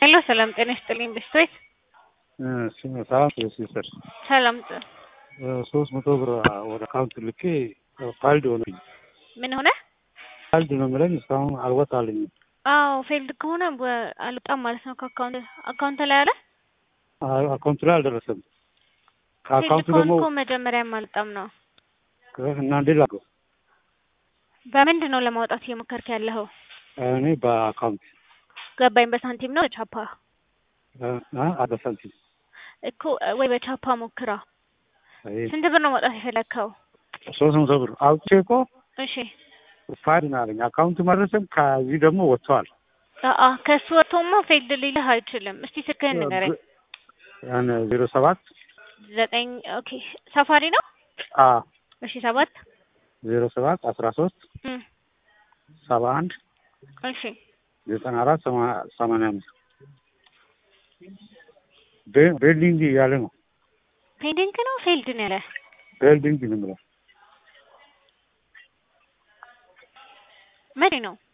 ሄሎ ሰላም ጤና ይስጥልኝ ብስቶይት ሰላም ሲስተር ሰላም ሶስት መቶ ብር ወደ አካውንት ልኬ ፋይልድ ሆነኝ። ምን ሆነ? ፋይልድ ነው የምለኝ እስካሁን አልወጣልኝም። አዎ ፌልድ ከሆነ በ- አልወጣም ማለት ነው ከአካውንት አካውንት ላይ አለ። አካውንት ላይ አልደረሰም። ፌልድ ከአካውንቱ ከሆነ ደግሞ እኮ መጀመሪያም አልወጣም ነው። እና እንዴት ላድርገው? በምንድን ነው ለማውጣት እየሞከርክ ያለኸው? እኔ በአካውንት ገባኝ። በሳንቲም ነው በቻፓ አደ ሳንቲም እኮ ወይ በቻፓ ሞክራ። ስንት ብር ነው ማውጣት የፈለግከው? ሶስት መቶ ብር አውጥቼ እኮ እሺ ፋይል ነው አለኝ። አካውንቱ መድረስም ከዚህ ደግሞ ወጥተዋል። አአ ከሱ ወጥቶማ ፌልድ ሊልህ አይችልም። እስቲ ስልክህን ንገረኝ። ያን ዜሮ ሰባት ዘጠኝ ኦኬ ሳፋሪ ነው። አ እሺ ሰባት ዜሮ ሰባት አስራ ሶስት እም፣ ሰባ አንድ እሺ ዘጠና አራት ሰማንያ አምስት ቤልዲንግ እያለ ነው። ፔንዲንግ ነው ፌልድ ነው ያለ ቤልዲንግ ነው የምለው መቼ ነው?